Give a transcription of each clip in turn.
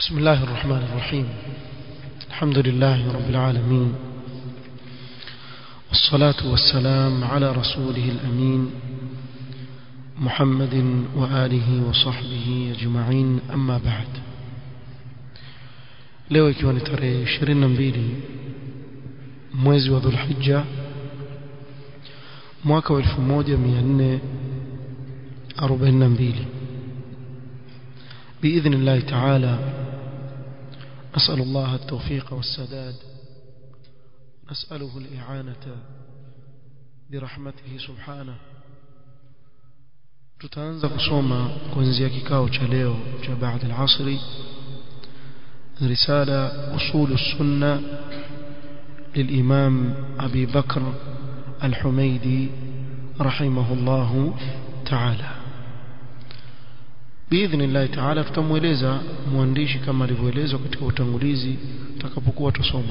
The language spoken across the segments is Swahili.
بسم الله الرحمن الرحيم الحمد لله رب العالمين والصلاة والسلام على رسوله الأمين محمد وآله وصحبه أجمعين أما بعد leo ikiwa ni tarehe 22 mwezi wa Dhulhijja mwaka wa 1442 بإذن الله تعالى أسأل الله التوفيق والسداد نسأله الإعانة برحمته سبحانه tutaanza kusoma kuanzia kikao cha leo cha baada al-asri risala usul السنه للإمام أبي بكر الحميدي رحمه الله تعالى باذن الله تعالى tutamueleza mwandishi kama alivyoelezwa katika utangulizi tutakapokuwa tusoma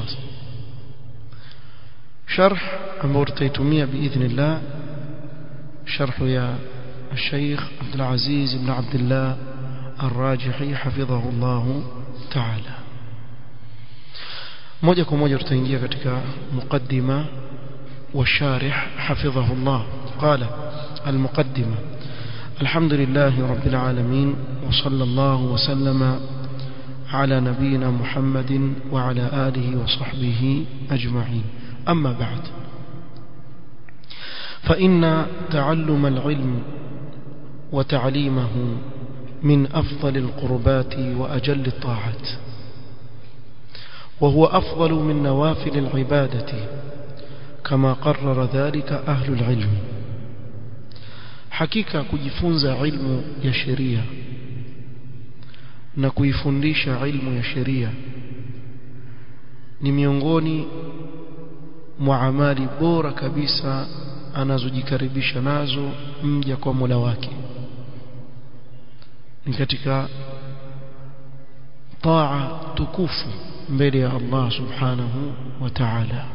sharh ambao tutaitumia باذن الله شرح يا الشيخ عبد العزيز بن عبد الله الراجحي حفظه الله تعالى moja kwa moja tutaingia katika muqaddima والشارح حفظه الله قال المقدمة الحمد لله رب العالمين وصلى الله وسلم على نبينا محمد وعلى آله وصحبه أجمعين أما بعد فإن تعلم العلم وتعليمه من أفضل القربات وأجل الطاعات وهو أفضل من نوافل العبادة كما قرر ذلك أهل العلم hakika kujifunza ilmu ya sheria na kuifundisha ilmu ya sheria ni miongoni mwa amali bora kabisa anazojikaribisha nazo mja kwa Mola wake ni katika taa tukufu mbele ya Allah subhanahu wa ta'ala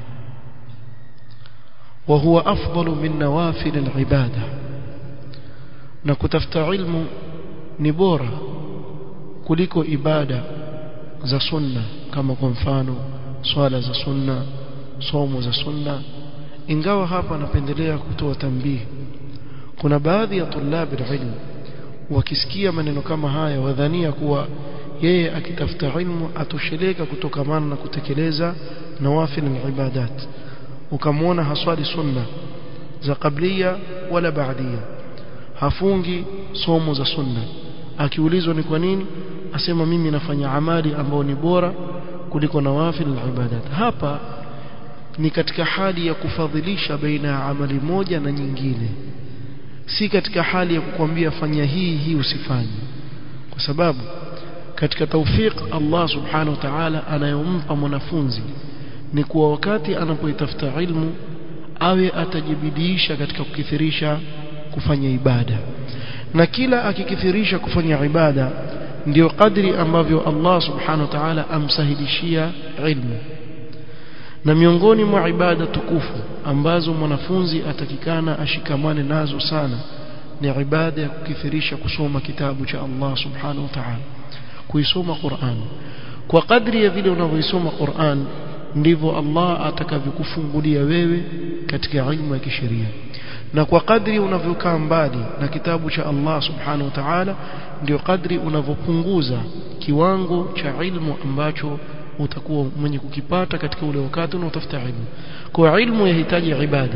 وهو أفضل من نوافل العبادة na kutafuta ilmu ni bora kuliko ibada za sunna kama kwa mfano swala za sunna somo za sunna ingawa hapa napendelea kutoa tambii kuna baadhi ya tulabi ilmu wakisikia maneno kama haya wadhania kuwa yeye akitafuta ilmu atosheleka kutokamana na kutekeleza nawafil ibadat ukamwona haswali sunna za qablia wala baadia hafungi somo za sunna akiulizwa ni kwa nini asema mimi nafanya amali ambayo ni bora kuliko nawafil ibadat hapa ni katika hali ya kufadhilisha baina ya amali moja na nyingine si katika hali ya kukwambia fanya hii hii usifanye kwa sababu katika tawfiq Allah subhanahu wa ta'ala anayompa mwanafunzi ni kuwa wakati anapoitafuta ilmu awe atajibidiisha katika kukithirisha kufanya ibada na kila akikithirisha kufanya ibada ndio kadri ambavyo Allah subhanahu wa ta'ala amsahilishia ilmu na miongoni mwa ibada tukufu ambazo mwanafunzi atakikana ashikamane nazo sana ni ibada ya kukithirisha kusoma kitabu cha Allah subhanahu wa ta'ala kuisoma Qur'an kwa kadri ya vile unavyoisoma Qur'an ndivyo Allah atakavyokufungulia wewe katika ilmu ya kisheria na kwa kadri unavyokaa mbali na kitabu cha Allah subhanahu wa ta'ala ndio kadri unavyopunguza kiwango cha ilmu ambacho utakuwa mwenye kukipata katika ule wakati unaotafuta ilmu kwa ilmu yahitaji ibada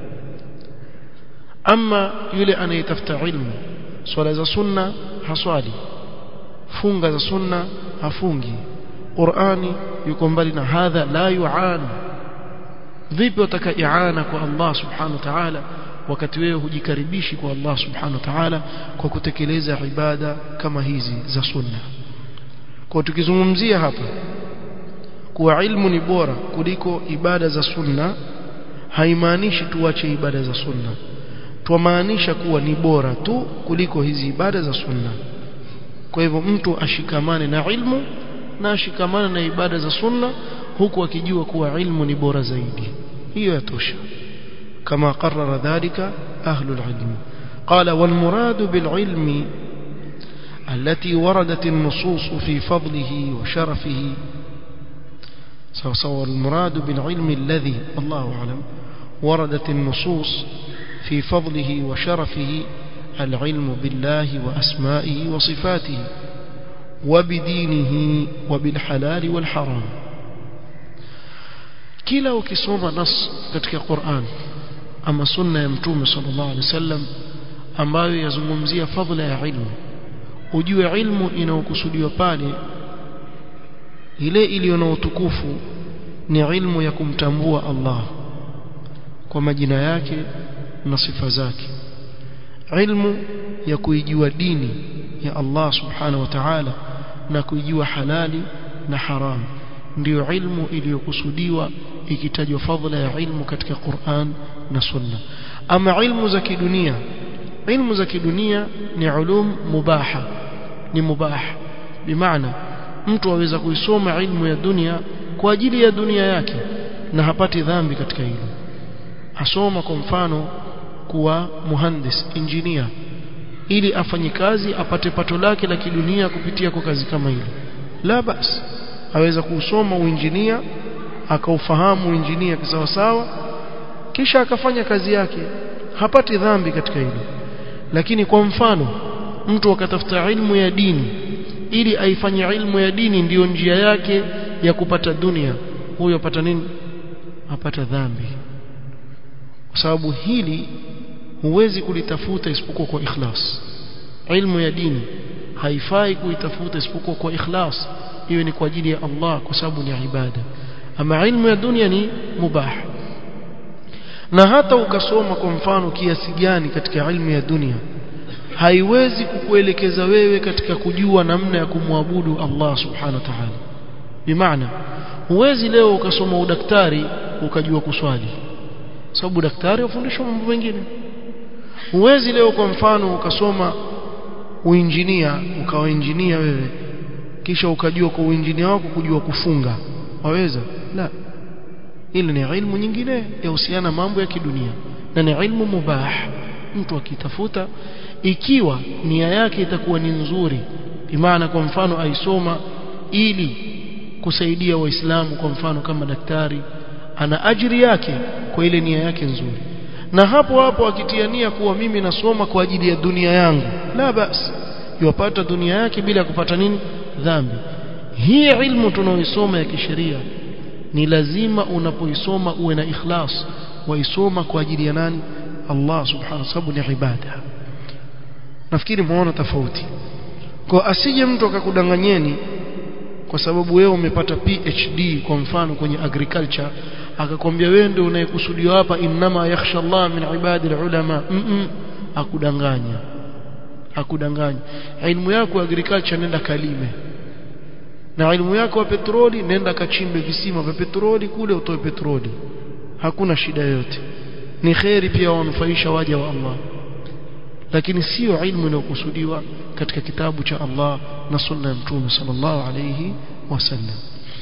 ama yule anayetafuta ilmu swala za sunna haswali funga za sunna hafungi Qur'ani yuko mbali na hadha la yu'an vipi wataka i'ana kwa Allah subhanahu wa ta'ala wakati wewe hujikaribishi kwa Allah subhanahu wa ta'ala kwa kutekeleza ibada kama hizi za sunna kwa tukizungumzia hapa kuwa ilmu ni bora kuliko ibada za sunna haimaanishi tuache ibada za sunna twamaanisha kuwa ni bora tu kuliko hizi ibada za sunna kwa hivyo mtu ashikamane na ilmu na ashikamane na ibada za sunna huku akijua kuwa ilmu ni bora zaidi hiyo yatosha kama qarrara dhalika ahlul ilmi qala wal muradu bil ilmi التي وردت النصوص في فضله وشرفه سواء المراد بالعلم الذي الله أعلم وردت النصوص في فضله وشرفه العلم بالله وأسمائه وصفاته وبدينه وبالحلال والحرام kila ukisoma nas katika Qur'an ama sunna ya mtume sallallahu alaihi wasallam ambayo yazungumzia fadhila ya ilmu ujue ilmu inayokusudiwa pale ile iliyo na utukufu ni ilmu ya kumtambua Allah kwa majina yake na sifa zake ilmu ya kuijua dini ya Allah subhanahu wa ta'ala na kuijua halali na haramu ndiyo ilmu iliyokusudiwa ikitajwa fadhila ya ilmu katika Qur'an na Sunna ama ilmu za kidunia ilmu za kidunia ni ulum mubaha ni mubah bimaana mtu aweza kuisoma ilmu ya dunia kwa ajili ya dunia yake na hapati dhambi katika hilo asoma kwa mfano kuwa muhandis engineer ili afanye kazi apate pato lake la kidunia kupitia kwa kazi kama hilo la basi aweza kusoma uinjinia akaufahamu uinjinia kisawa sawa kisha akafanya kazi yake hapati dhambi katika hilo lakini kwa mfano mtu akatafuta ilmu ya dini ili aifanye ilmu ya dini ndiyo njia yake ya kupata dunia huyo apata nini apata dhambi kwa sababu hili huwezi kulitafuta isipokuwa kwa ikhlas ilmu ya dini haifai kuitafuta isipokuwa kwa ikhlas iwe ni kwa ajili ya Allah kwa sababu ni ibada ama ilmu ya dunia ni mubah na hata ukasoma kwa mfano kiasi gani katika ilmu ya dunia haiwezi kukuelekeza wewe katika kujua namna ya kumwabudu Allah subhanahu wa ta'ala bimaana huwezi leo ukasoma udaktari ukajua kuswali sababu daktari ufundishwa mambo mengine huwezi leo kwa mfano ukasoma uinjinia ukawa injinia wewe kisha ukajua kwa uinjinia wako kujua kufunga waweza la ile ni ilmu nyingine yahusiana mambo ya kidunia na ni ilmu mubah mtu akitafuta ikiwa nia yake itakuwa ni nzuri bimaana kwa mfano aisoma ili kusaidia waislamu kwa mfano kama daktari ana ajiri yake kwa ile nia yake nzuri na hapo hapo akitia nia kuwa mimi nasoma kwa ajili ya dunia yangu la basi yupata dunia yake bila kupata nini dhambi hii ilmu tunaoisoma ya kisheria ni lazima unapoisoma uwe na ikhlas waisoma kwa ajili ya nani Allah subhanahu wa sababu ni ibada nafikiri muona tofauti kwa asije mtu akakudanganyeni kwa sababu wewe umepata PhD kwa mfano kwenye agriculture akakwambia wewe ndio unayekusudiwa hapa innama yakhsha Allah min ibadi ulama mm -mm, akudanganya akudanganya ilmu yako agriculture nenda kalime na ilmu yako ya petroli nenda kachimbe visima vya petroli kule utoe petroli hakuna shida yote ni khairi pia wanufaisha waja wa Allah lakini sio ilmu inayokusudiwa katika kitabu cha Allah na sunna ya mtume sallallahu alayhi wasallam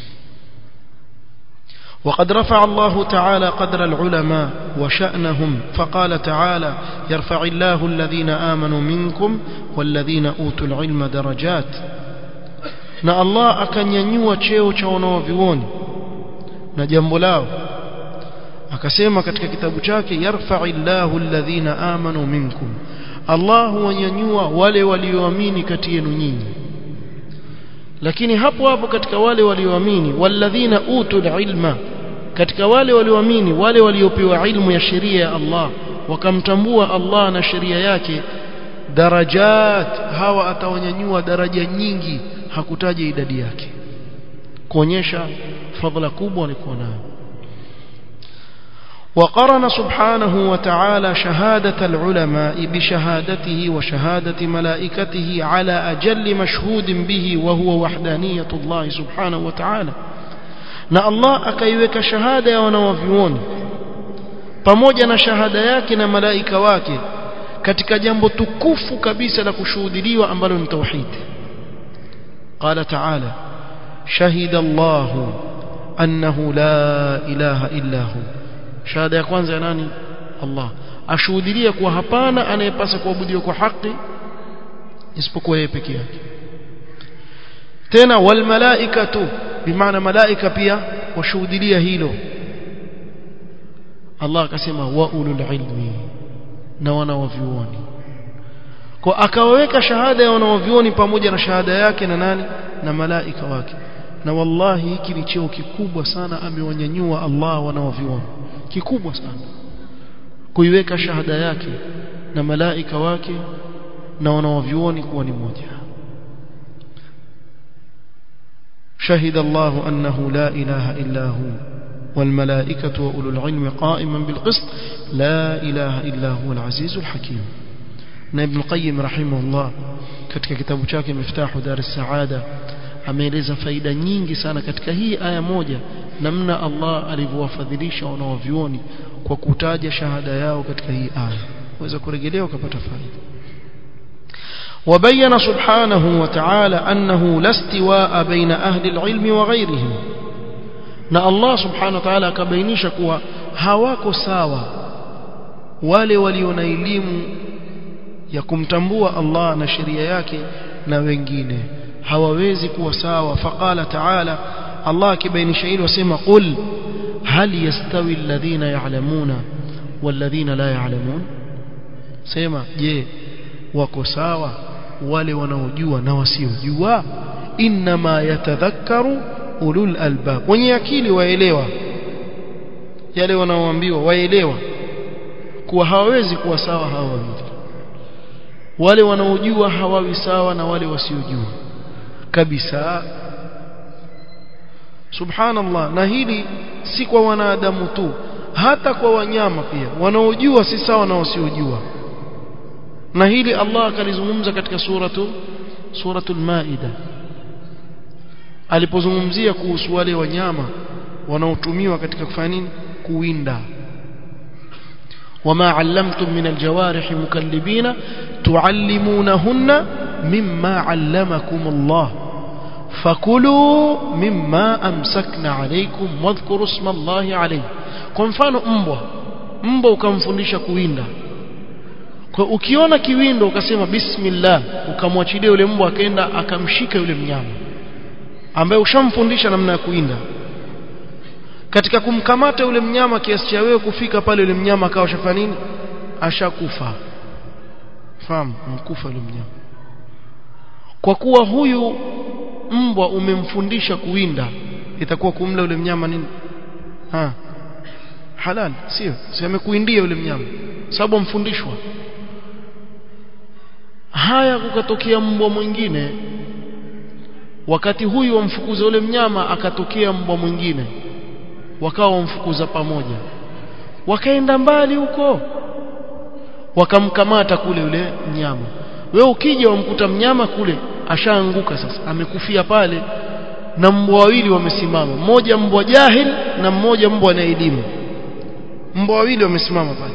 وقد رفع الله تعالى قدر العلماء وشأنهم فقال تعالى يرفع الله الذين آمنوا منكم والذين أوتوا العلم درجات na Allah akanyanyua cheo cha wanaovioni na jambo lao akasema katika kitabu chake yarfa'illahu alladhina amanu minkum Allah huwanyanyua wale walioamini kati yenu nyinyi lakini hapo hapo katika wale walioamini walladhina utul ilma katika wale walioamini wale waliopewa ilmu ya sheria ya Allah wakamtambua Allah na sheria yake darajat hawa atawanyanyua daraja nyingi hakutaja idadi yake kuonyesha fadhila kubwa walikuwa nayo وقرن سبحانه وتعالى شهادة العلماء بشهادته وشهادة ملائكته على أجل مشهود به وهو وحدانية الله سبحانه وتعالى na Allah akaiweka shahada ya wanawavyuoni pamoja na shahada yake na malaika wake katika jambo tukufu kabisa la kushuhudiliwa ambalo ni tauhid قال تعالى شهد الله أنه لا إله إلا هو shahada ya kwanza ya nani Allah ashuhudilia kuwa hapana anayepasa kuabudiwa kwa haki isipokuwa yeye peke yake tena wal malaikatu bimaana malaika pia washuhudia hilo Allah akasema wa ulul ilmi na wanawavyuoni kwa akawaweka shahada ya wanawavyuoni pamoja na shahada yake na nani na malaika wake na wallahi hiki ni cheo kikubwa sana amewanyanyua Allah wanawavyuoni kikubwa sana kuiweka shahada yake na malaika wake na wanawavyuoni kuwa ni moja شهد الله أنه لا إله إلا هو والملائكة وأولو العلم قائما بالقسط لا إله إلا هو العزيز الحكيم ابن القيم رحمه الله katika kitabu chake miftahu dar saada ameeleza faida nyingi sana katika hii aya moja namna Allah alivyowafadhilisha wanaovioni kwa kutaja shahada yao katika hii aya waweza kurejelea ukapata faida وبين سبحانه وتعالى أنه لا استواء بين أهل العلم وغيرهم na Allah subhanahu wa ta'ala akabainisha kuwa hawako sawa wale walio na elimu ya kumtambua Allah na sheria yake na wengine hawawezi kuwa sawa faqala ta'ala Allah akibainisha hilo wasema qul hal yastawi alladhina ya'lamuna walladhina la ya'lamun sema je wako sawa wale wanaojua na wasiojua inma yatadhakkaru ulul albab wenye akili waelewa yale wanaoambiwa waelewa kuwa hawawezi kuwa sawa hawa wawili wale wanaojua hawawi sawa na wale wasiojua kabisa subhanallah na hili si kwa wanadamu tu hata kwa wanyama pia wanaojua si sawa na wasiojua na hili Allah akalizungumza katika suratu suratul maida alipozungumzia kuhusu wale wanyama wanaotumiwa katika kufanya nini kuwinda وما علمتم من الجوارح مكلبين تعلمونهن مما علمكم الله فكلوا مما أمسكن عليكم واذكروا اسم الله عليه kwa mfano mbwa mbwa ukamfundisha kuwinda kwa ukiona kiwindo ukasema bismillah ukamwachilia yule mbwa akaenda akamshika yule mnyama ambaye ushamfundisha namna ya kuinda katika kumkamata yule mnyama kiasi cha wewe kufika pale yule mnyama akawa shafanya nini ashakufa fahamu mkufa yule mnyama kwa kuwa huyu mbwa umemfundisha kuwinda itakuwa kumla yule mnyama nini ha halal sio si amekuindia yule mnyama sababu amfundishwa haya kukatokea mbwa mwingine wakati huyu wamfukuza yule mnyama akatokea mbwa mwingine wakawa wamfukuza pamoja wakaenda mbali huko wakamkamata kule yule mnyama wewe ukija wamkuta mnyama kule ashaanguka sasa amekufia pale na mbwa wawili wamesimama mmoja mbwa jahil na mmoja mbwa na elimu mbwa wawili wamesimama pale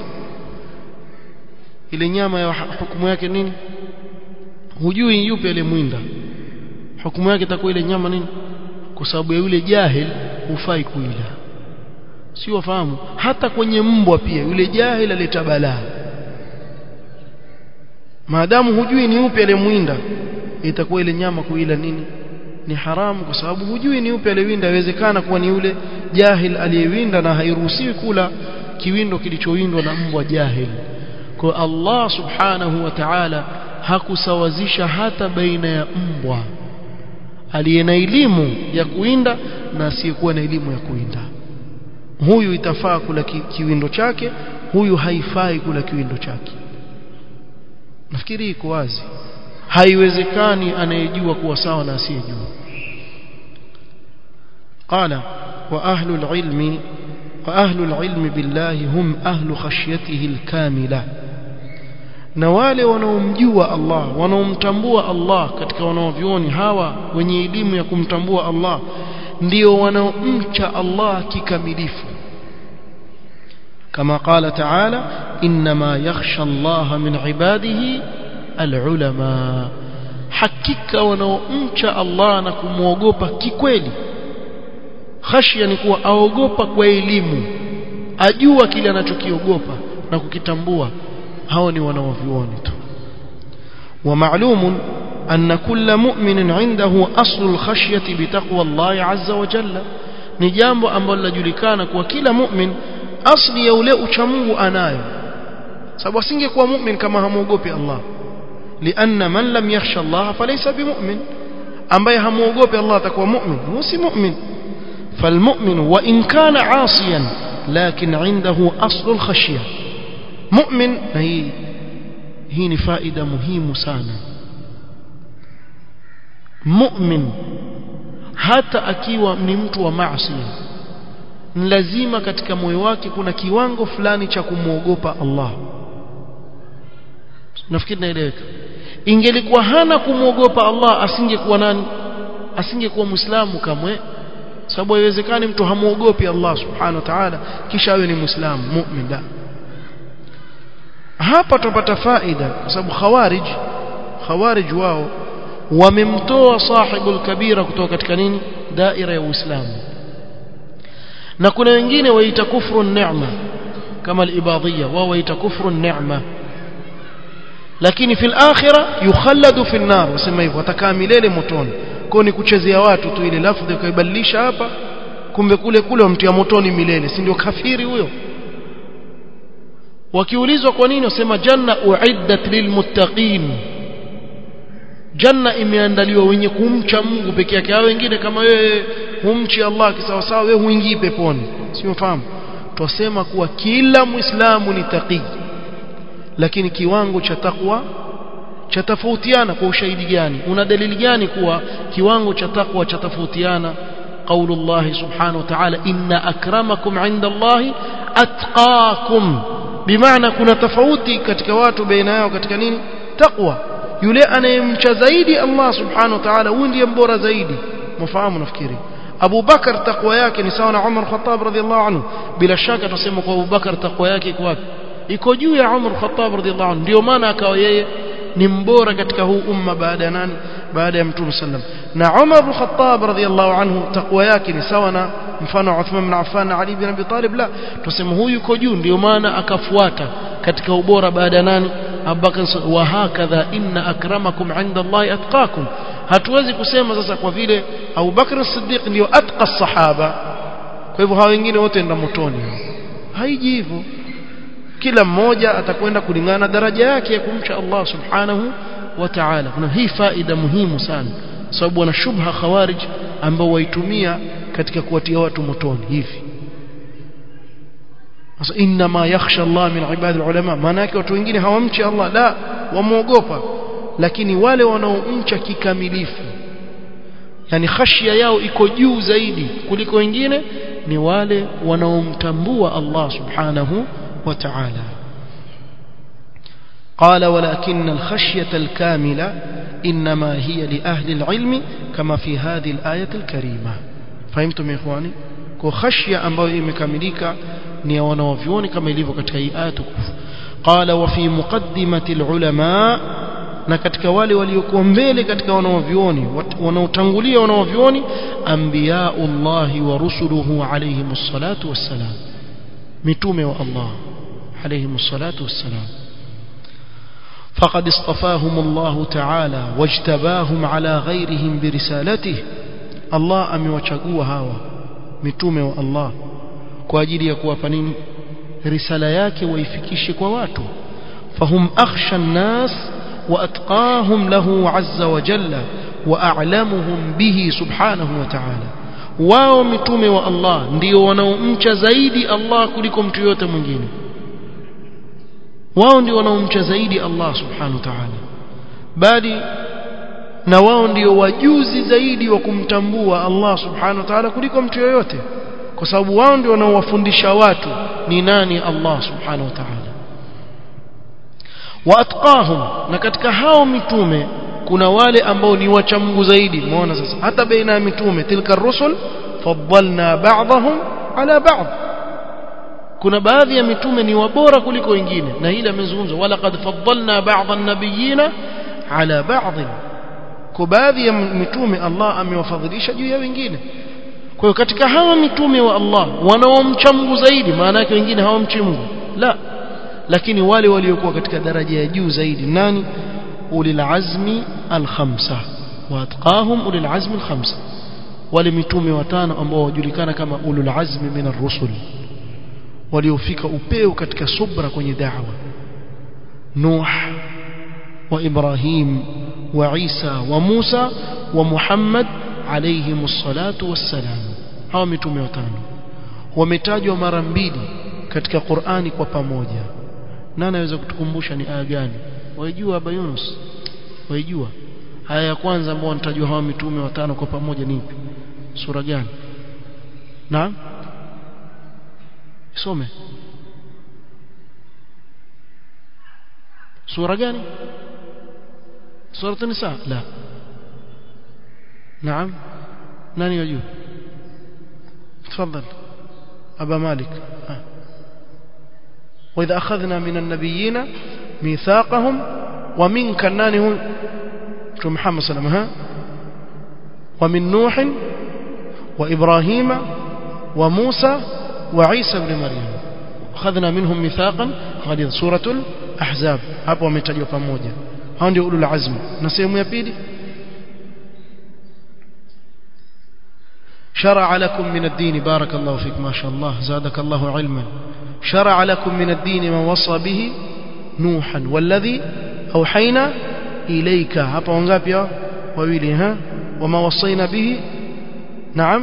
ile nyama ya hukumu yake nini hujui yupi aliyemwinda hukumu yake itakuwa ile nyama nini kwa sababu ya yule jahil hufai kuila si wafahamu hata kwenye mbwa pia yule jahil aleta balaa maadamu hujui ni upi aliyemwinda itakuwa ile nyama kuila nini ni haramu kwa sababu hujui ni upi aliyewinda inawezekana kuwa ni yule jahil aliyewinda na hairuhusiwi kula kiwindo kilichowindwa na mbwa jahil kwa Allah subhanahu wa ta'ala hakusawazisha hata baina ya mbwa aliye na elimu ya kuinda na asiyekuwa na elimu ya kuinda huyu itafaa kula ki, kiwindo chake huyu haifai kula kiwindo chake nafikiri iko wazi haiwezekani anayejua kuwa sawa na asiyejua qala wa ahlu alilmi wa ahlu alilmi billahi hum ahlu khashyatihi alkamila na wale wanaomjua Allah wanaomtambua Allah katika wanaovioni hawa wenye elimu ya kumtambua Allah ndio wanaomcha Allah kikamilifu kama qala ta'ala inma yakhsha Allah min ibadihi alulama hakika wanaomcha Allah na kumwogopa kikweli khashya ni kuwa aogopa kwa elimu ajua kile anachokiogopa na kukitambua hao ni wanaovioni tu ومعلوم أن كل مؤمن عنده أصل الخشية بتقوى الله عز وجل ni jambo ambalo linajulikana kwa kila mu'min asli ya ule uchamungu anayo sababu asingekuwa mu'min kama hamuogopi Allah lianna man lam yakhsha Allah falaysa bimu'min ambaye hamuogopi Allah atakuwa mu'min huwa si mu'min فالمؤمن وإن كان عاصيا لكن عنده أصل الخشية مؤمن هي هي فائدة مهمة sana mu'min hata akiwa ni mtu wa maasi ni lazima katika moyo wake kuna kiwango fulani cha kumwogopa Allah nafikiri naeleweka ingelikuwa hana kumwogopa Allah asingekuwa nani asingekuwa muislamu kamwe sababu haiwezekani mtu hamuogopi Allah subhanahu wa ta'ala kisha awe ni muislamu mu'min la hapa tupata faida kwa sababu khawarij khawarij wao wamemtoa sahibul kabira kutoka katika nini daira ya uislamu na kuna wengine waita kufru neema kama al-ibadiyya wao waita kufru neema lakini fil akhirah yukhalladu fi an-nar wasema hivyo atakaa milele motoni kwa ni kuchezea watu tu ile lafdhi ukaibadilisha hapa kumbe kule kule wamtia motoni milele si ndio kafiri huyo wakiulizwa kwa nini wasema janna uiddat lilmuttaqin janna imeandaliwa wenye kumcha Mungu peke yake hao wengine kama wewe humchi Allah kisawasawa wewe huingii peponi sio fahamu twasema kuwa kila muislamu ni taqi lakini kiwango cha takwa cha tofautiana kwa ushahidi gani una dalili gani kuwa kiwango cha takwa cha tofautiana قول الله سبحانه وتعالى إن أكرمكم عند الله أتقاكم بمعنى كنا تفوتي katika watu baina yao katika nini taqwa yule anayemcha zaidi Allah subhanahu wa ta'ala huyu ndiye mbora zaidi mfahamu nafikiri Abu Bakar takwa yake ni sawa na Umar Khattab radhiallahu anhu bila shaka tuseme kwa Abu Bakar takwa yake iko wapi iko juu ya Umar Khattab radhiallahu anhu ndio maana akawa yeye ni mbora katika huu umma baada ya nani baada ya Mtume sallam na Umar bin Khattab radhiallahu anhu takwa yake ni sawa na mfano Uthman bin Affan na Ali bin Abi Talib la tuseme huyu yuko juu ndio maana akafuata katika ubora baada ya nani Abubakar wa hakadha inna akramakum inda Allah atqakum hatuwezi kusema sasa kwa vile Abu Bakr as-Siddiq ndio atqa sahaba kwa hivyo hao wengine wote ndio motoni haiji hivyo kila mmoja atakwenda kulingana daraja yake ya kumcha Allah subhanahu wa ta'ala kuna hii faida muhimu sana sababu wana shubha khawarij ambao waitumia katika kuwatia watu motoni hivi sasa inma yakhsha Allah min ibad ulama maana yake watu wengine hawamchi Allah la wamuogopa lakini wale wanaomcha kikamilifu yani khashia yao iko juu zaidi kuliko wengine ni wale wanaomtambua Allah subhanahu wa ta'ala قال ولكن الخشية الكاملة إنما هي لأهل العلم كما في هذه الآية الكريمة فهمتم يا إخواني كخشية أمبو إمكامليكا نيوانوفيوني كما يليفو كتكي آية قال وفي مقدمة العلماء na katika wale waliokuwa mbele katika wanaovioni wanaotangulia wanaovioni anbiyaullahi wa rusuluhu alayhimus salatu wassalam mitume wa Allah alayhimus salatu wassalam فقد اصطفاهم الله تعالى واجتباهم على غيرهم برسالته الله amewachagua hawa mitume wa Allah kwa ajili ya kuwapa nini risala yake waifikishe kwa watu fahum akhsha an-nas واتقاهم له عز وجل واعلمهم به سبحانه وتعالى wao mitume wa Allah ndio wanaomcha zaidi Allah kuliko mtu yote mwingine wao ndio wanaomcha zaidi Allah subhanahu wa ta'ala bali na wao ndio wajuzi zaidi wa kumtambua Allah subhanahu wa ta'ala kuliko mtu yoyote kwa sababu wao ndio wanaowafundisha watu ni nani Allah subhanahu wa ta'ala waatqahum na katika hao mitume kuna wale ambao ni wacha Mungu zaidi muona sasa hata baina ya mitume tilka rusul faddalna ba'dahum ala ba'd kuna baadhi ya mitume ni wabora kuliko wengine na hili amezungumza wala qad faddalna ba'd an-nabiyina ala ba'd kwa baadhi ya mitume Allah amewafadhilisha juu ya wengine kwa hiyo katika hawa mitume wa Allah wanaomcha Mungu zaidi maana yake wengine hawamchi Mungu la lakini wale waliokuwa katika daraja ya juu zaidi nani ulil azmi al-khamsa wa atqahum ulil azmi al-khamsa wale mitume watano ambao wajulikana kama ulul azmi min ar-rusul waliofika upeo katika subra kwenye da'wa Nuh wa Ibrahim wa Isa wa Musa wa Muhammad alayhi salatu wassalam hawa mitume watano wametajwa mara mbili katika Qur'ani kwa pamoja nani anaweza kutukumbusha ni aya gani waijua Aba Yunus waijua aya ya kwanza ambao wanatajwa hawa mitume watano kwa pamoja ni ipi sura gani naam some sura gani sura an-nisa la naam nani yajua تفضل أبا مالك آه. وإذا أخذنا من النبيين ميثاقهم ومنك نانه محمد صلى الله عليه وسلم ومن نوح وإبراهيم وموسى وعيسى بن مريم أخذنا منهم ميثاقا غليظ سورة الأحزاب hapo wametajwa pamoja hao ndio ulul azm na sehemu ya pili شرع لكم من الدين بارك الله فيك ما شاء الله زادك الله علما شرع لكم من الدين ما وصى به نوحا والذي أوحينا إليك hapa wangapi hao wawili ha وما وصينا به نعم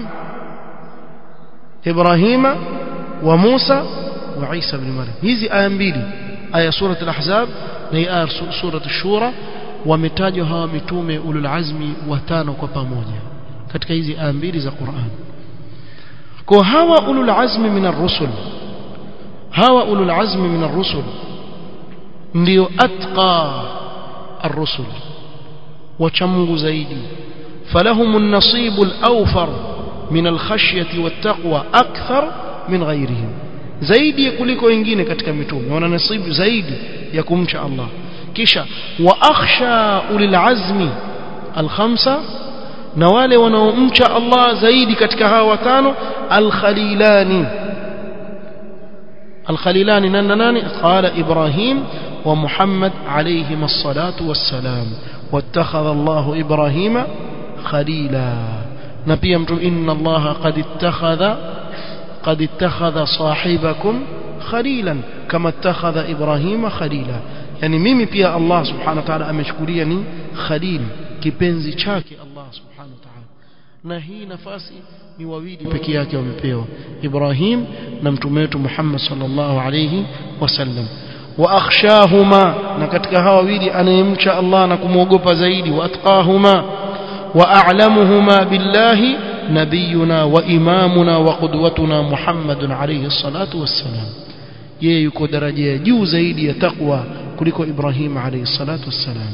إبراهيم وموسى وعيسى بن مريم hizi aya mbili aya surat al-ahzab na aya surat ash-shura wametajwa hawa mitume ulul azmi watano kwa pamoja katika hizi aya mbili za Qur'an kwa hawa ulul azmi min ar-rusul hawa ulul azmi min ar-rusul ndio atqa ar-rusul wacha Mungu zaidi falahum an-nasib al-awfar min al-khashyati wat-taqwa akthar min ghayrihim zaidi kuliko wengine katika mitume wana nasibu zaidi ya kumcha Allah kisha wa akhsha ulil azmi al-khamsa na wale wanaomcha Allah zaidi katika hawa watano al-khalilani al-khalilani nani nani qala ibrahim wa muhammad alayhim as-salatu was-salam wattakhadha Allah ibrahima khalila na pia mtu inna Allah qad ittakhadha qad ittakhadha sahibakum khalilan kama ittakhadha ibrahima khalila yani mimi pia Allah subhanahu wa ta'ala amechukulia ni khalil kipenzi chake Allah subhanahu wa ta'ala na hii nafasi ni wawili peke yake wamepewa Ibrahim na mtume wetu Muhammad sallallahu alayhi wasallam wa akhshahuma na katika hawa wawili anayemcha Allah na kumwogopa zaidi wa atqahuma wa a'lamuhuma billahi nabiyuna wa imamuna wa qudwatuna Muhammadun alayhi salatu wassalam yeye yuko daraja ya juu zaidi ya takwa kuliko Ibrahim alayhi salatu wassalam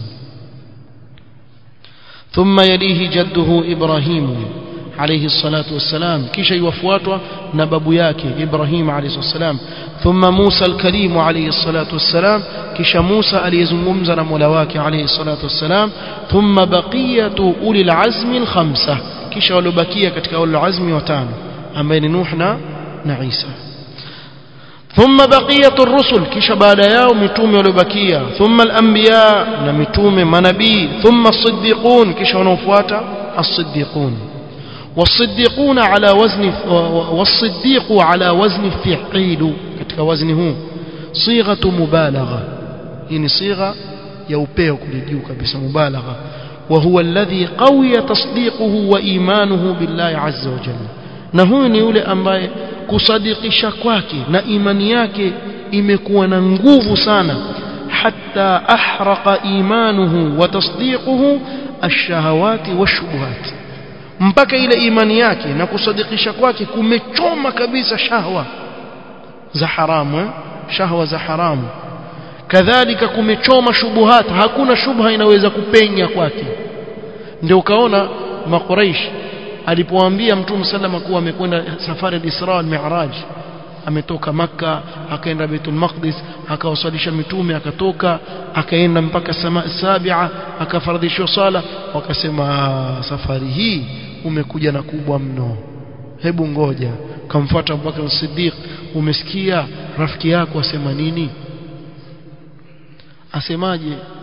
ثم يليه جده إبراهيم عليه الصلاة والسلام كيش يوفواتوا نبب ياكي إبراهيم عليه الصلاة والسلام ثم موسى الكريم عليه الصلاة والسلام كيش موسى أليزممزن ملواك عليه الصلاة والسلام ثم بقية أولي العزم الخمسة كيش ولبكية كتك أولي العزم وتان أمين نوحنا نعيسى ثم بقية الرسل كيش بعد يوم متوم ولبكية ثم الأنبياء نمتوم منبي ثم الصديقون كيش ونفواتا الصديقون والصديقون على وزن والصديق على وزن فعيل كتك وزنه صيغة مبالغة يعني صيغة يوبيو كل بس مبالغة وهو الذي قوي تصديقه وإيمانه بالله عز وجل نهوني يولي أمباye kusadikisha kwake na imani yake imekuwa na nguvu sana hatta ahraqa imanuhu wa tasdiquhu ash-shahawati wash-shubuhat mpaka ile imani yake na kusadikisha kwake kumechoma kabisa shahwa za haramu eh? shahwa za haramu kadhalika kumechoma shubuhat hakuna shubha inaweza kupenya kwake ndio ukaona makuraish alipoambia mtume sallama kuwa amekwenda safari al-Isra al-Mi'raj ametoka maka akaenda Baitul Maqdis akawasalisha mitume akatoka akaenda mpaka sama sabia akafaradhishwa sala wakasema safari hii umekuja na kubwa mno hebu ngoja kamfuata Abubakar Siddiq umesikia rafiki yako asema nini asemaje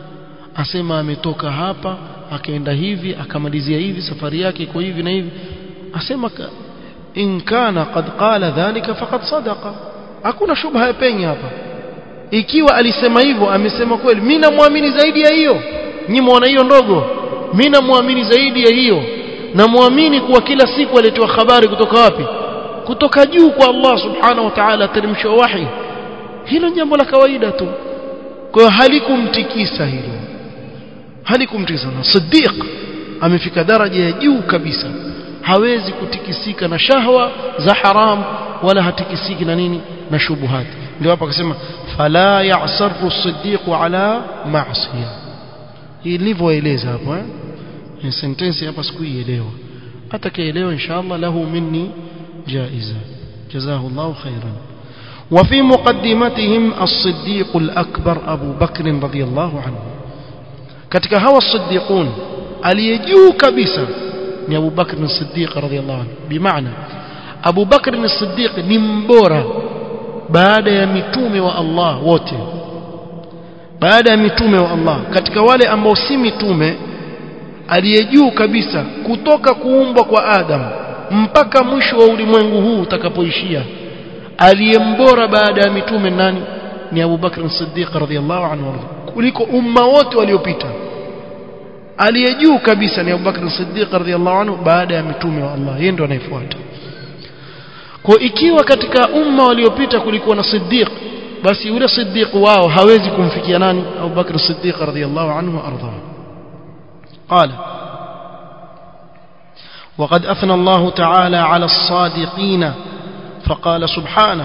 asema ametoka hapa akaenda hivi akamalizia hivi safari yake iko hivi na hivi asema in kana qad qala dhalika faqad sadaqa hakuna shubha ya penye hapa ikiwa alisema hivyo amesema kweli mimi namwamini zaidi ya hiyo nyinyi muona hiyo ndogo mimi namwamini zaidi ya hiyo namwamini kuwa kila siku alitoa habari kutoka wapi kutoka juu kwa Allah subhanahu wa ta'ala teremsha wahi hilo jambo la kawaida tu kwa hiyo halikumtikisa hilo halikumtikisa na Siddiq amefika daraja ya juu kabisa hawezi kutikisika na shahwa za haram wala hatikisiki na nini na shubuhat ndio hapa akasema fala ya'saru Siddiq ala ma'siyah ilivyoeleza hapo eh ni sentensi hapa sikuielewa atakayeelewa inshallah lahu minni jaiza جزاه الله خيرا وفي مقدمتهم الصديق الأكبر أبو بكر رضي الله عنه katika hawa الصديقون aliyejuu kabisa ni Abu Bakr as-Siddiq radhiyallahu anhu bimaana Abu Bakr as-Siddiq ni mbora baada ya mitume wa Allah wote baada ya mitume wa Allah katika wale ambao si mitume aliyejuu kabisa kutoka kuumbwa kwa Adam mpaka mwisho wa ulimwengu huu utakapoishia aliyembora baada ya mitume nani ni Abu Bakr as-Siddiq radhiyallahu anhu kuliko umma wote waliopita aliyejuu kabisa ni Abu Bakr as-Siddiq radhiyallahu anhu baada ya mitume wa Allah yeye ndo anayefuata kwa ikiwa katika umma waliopita kulikuwa na Siddiq basi yule Siddiq wao hawezi kumfikia nani Abu Bakr as-Siddiq radhiyallahu anhu arda قال وقد أثنى الله تعالى على الصادقين فقال سبحانه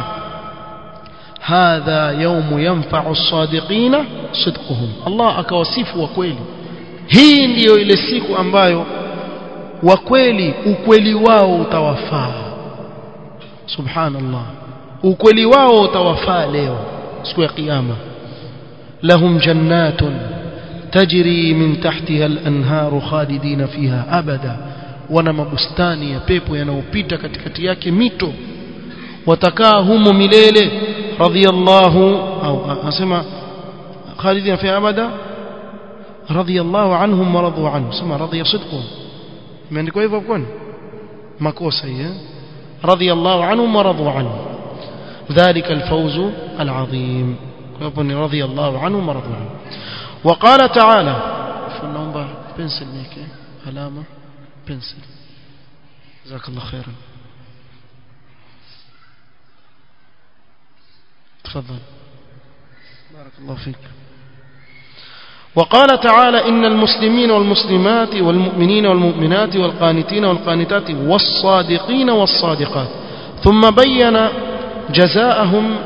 هذا يوم ينفع الصادقين صدقهم الله akawasifu wa kweli hii ndiyo ile siku ambayo wa kweli ukweli wao utawafaa subhanallah ukweli wao utawafaa leo siku ya kiyama lahum jannatun tajri min tahtiha al-anharu khalidina fiha abada wana mabustani ya pepo yanayopita katikati yake mito watakaa humo milele radhiyallahu au anasema khalidina fiha abada radhiyallahu anhum wa radu anhu sema radhiya sidqu imeandikwa hivyo kwani makosa hii radhiyallahu anhum wa radu anhu ذلك الفوز العظيم رضي الله عنهم ورضوا عنه وقال تعالى فنومبا بنسل ميكي علامه بنسل جزاك الله خيرا تفضل بارك الله فيك وقال تعالى إن المسلمين والمسلمات والمؤمنين والمؤمنات والقانتين والقانتات والصادقين والصادقات ثم بين جزاءهم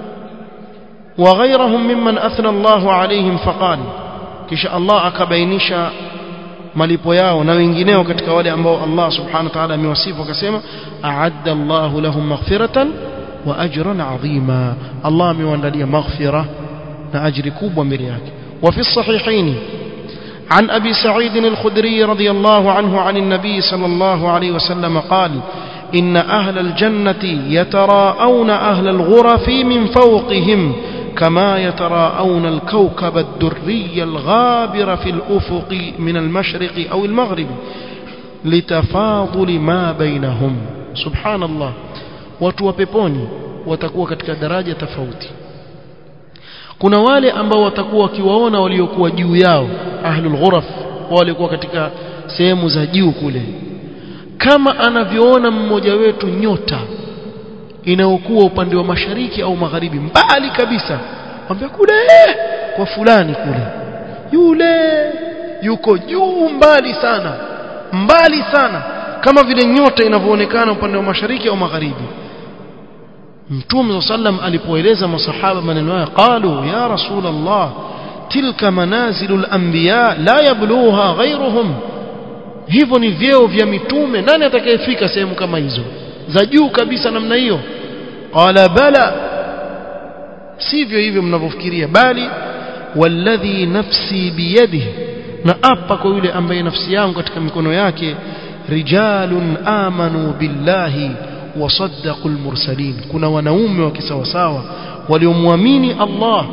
وغيرهم ممن أثنى الله عليهم فقال كش الله أكبينش malipo yao na wengineo katika wale ambao Allah subhanahu wa ta'ala amewasifu akasema a'adda Allahu lahum maghfiratan wa ajran 'azima Allah amewaandalia maghfira na ajri kubwa mbele yake wa fi sahihaini عن أبي سعيد الخدري رضي الله عنه عن النبي صلى الله عليه وسلم قال إن أهل الجنة يتراءون أهل الغرف من فوقهم كما يتراءون الكوكب الدري الغابر في الأفق من المشرق أو المغرب لتفاضل ما بينهم سبحان الله watu wa peponi watakuwa katika daraja tofauti kuna wale ambao watakuwa wakiwaona waliokuwa juu yao ahlul ghuraf walikuwa katika sehemu za juu kule kama anavyoona mmoja wetu nyota inayokuwa upande wa mashariki au magharibi mbali kabisa mwambia kule kwa fulani kule yule yuko juu mbali sana mbali sana kama vile nyota inavyoonekana upande wa mashariki au magharibi Mtume sallam alipoeleza masahaba maneno haya qalu ya rasul Allah tilka manazilul anbiya la yabluha ghayruhum hivyo ni vyeo vya mitume nani atakayefika sehemu kama hizo za juu kabisa namna hiyo qala bala sivyo hivyo mnavyofikiria bali walladhi nafsi biyadihi na apa kwa yule ambaye nafsi yangu katika mikono yake rijalun amanu billahi wasaddaqul mursalin kuna wanaume wa kisawasawa waliomwamini Allah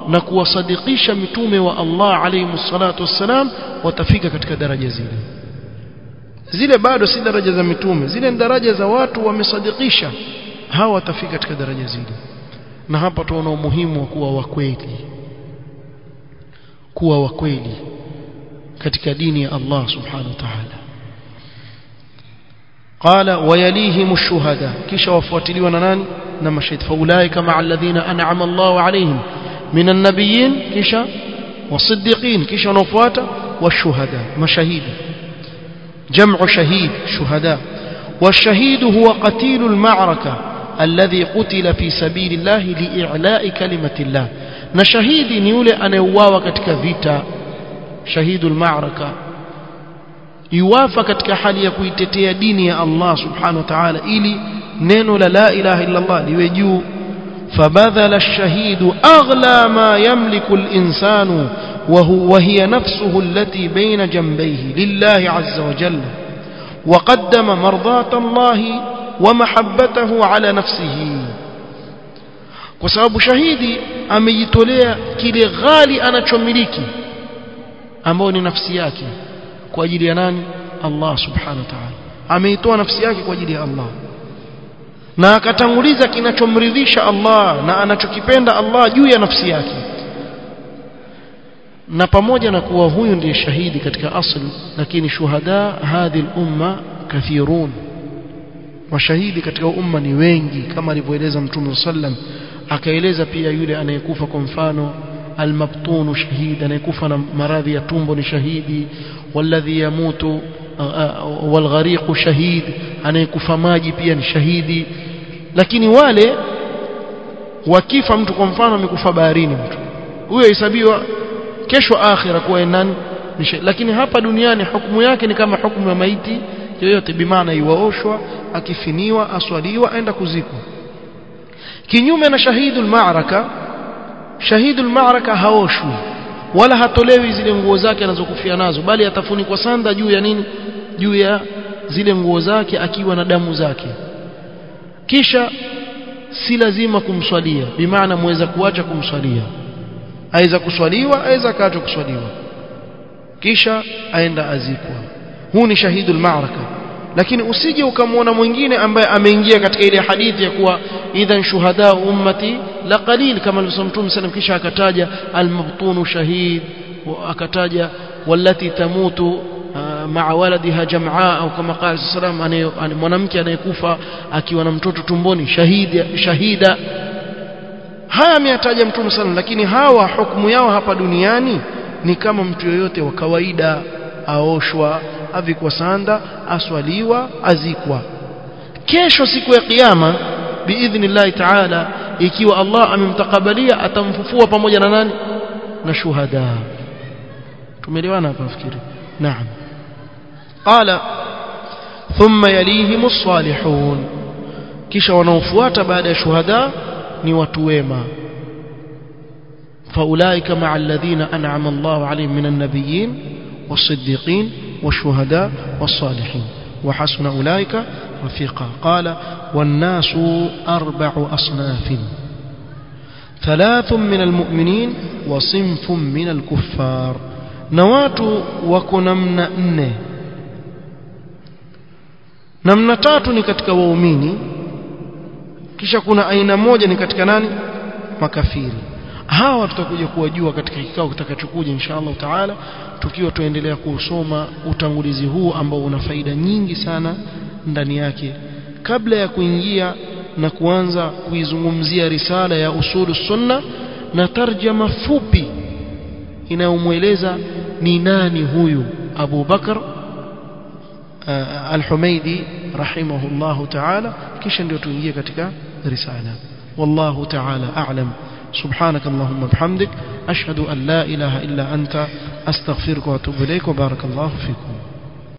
na kuwasadikisha mitume wa Allah alayhi salatu wassalam watafika katika daraja zile zile bado si daraja za mitume zile ni daraja za watu wamesadikisha hawa watafika katika daraja zile na hapa tuona umuhimu wa kuwa wakweli kuwa wakweli katika dini ya Allah subhanahu wa ta'ala قال ويليهم الشهداء كيش وفواتليوا ناني نما شهد فاولئك مع الذين انعم الله عليهم من النبيين كيش والصديقين كيش ونفواتا والشهداء مشاهيد جمع شهيد شهداء والشهيد هو قتيل المعركة الذي قتل في سبيل الله لإعلاء كلمة الله نشهيد نيولي أنا يواوا katika vita شهيد المعركة yuwafa katika hali ya kuitetea dini ya Allah subhanahu wa ta'ala ili neno la la ilaha illa Allah liwe juu فبذل الشهيد أغلى ما يملك الإنسان وهو وهي نفسه التي بين جنبيه لله عز وجل وقدم مرضاة الله ومحبته على نفسه وسبب شهيدي amejitolea kile ghali anachomiliki ambao ni nafsi yake kwa ajili ya nani Allah subhanahu wa ta'ala ameitoa nafsi yake kwa ajili ya Allah na akatanguliza kinachomridhisha Allah na anachokipenda Allah juu ya nafsi yake na pamoja na kuwa huyu ndiye shahidi katika asli lakini shuhada hadhi umma kathirun mashahidi katika umma ni wengi kama alivyoeleza mtume sallam akaeleza pia yule anayekufa kwa mfano المبطون شهيد anayekufa na maradhi ya tumbo ni shahidi walladhi yamutu walghariq shahid anayekufa maji pia ni shahidi lakini wale wakifa mtu kwa mfano amekufa baharini mtu huyo hesabiwa kesho akhira kuwa nani lakini hapa duniani hukumu yake ni kama hukumu ya maiti yoyote bimaana iwaoshwa akifiniwa aswaliwa aenda kuzikwa kinyume na shahidul ma'raka shahidul ma'raka haoshwi wala hatolewi zile nguo zake anazokufia nazo bali atafunikwa sanda juu ya nini juu ya zile nguo zake akiwa na damu zake kisha si lazima kumswalia bimaana muweza kuacha kumswalia aweza kuswaliwa aweza kaachwa kuswaliwa kisha aenda azikwa huu ni shahidul ma'raka lakini usije ukamwona mwingine ambaye ameingia katika ile hadithi ya kuwa idhan shuhada ummati la qalil kama alivyosema Mtume sallam kisha akataja almabtunu shahid akataja wallati tamutu maa waladiha jamaa au kama qala sallam mwanamke anayekufa akiwa na mtoto tumboni shahida shahida haya ameyataja Mtume sallam lakini hawa hukumu yao hapa duniani ni kama mtu yoyote wa kawaida aoshwa avikwa sanda aswaliwa azikwa kesho siku ya kiyama biidhnillahi taala ikiwa Allah amemtakabalia atamfufua pamoja na nani na shuhada tumeelewana hapa nafikiri naam qala thumma yalihim as-salihun kisha wanaofuata baada ya shuhada ni watu wema فأولئك مع الذين أنعم الله عليهم من النبيين والصديقين والشهداء والصالحين وحسن أولئك رفيقا قال والناس أربع أصناف ثلاث من المؤمنين وصنف من الكفار نوات وكنمن أنه namna tatu ni katika waumini kisha kuna aina moja ni katika nani makafiri hawa tutakuja kuwajua katika kikao kitakachokuja insha Allah taala tukiwa tuendelea kusoma utangulizi huu ambao una faida nyingi sana ndani yake kabla ya kuingia na kuanza kuizungumzia risala ya usulu sunna na tarjama fupi inayomweleza ni nani huyu Abu Bakar al-Humaidi rahimahullahu ta'ala kisha ndio tuingie katika risala wallahu ta'ala a'lam سبحانك اللهم بحمدك أشهد أن لا إله إلا أنت أستغفرك وأتوب إليك وبارك الله فيكم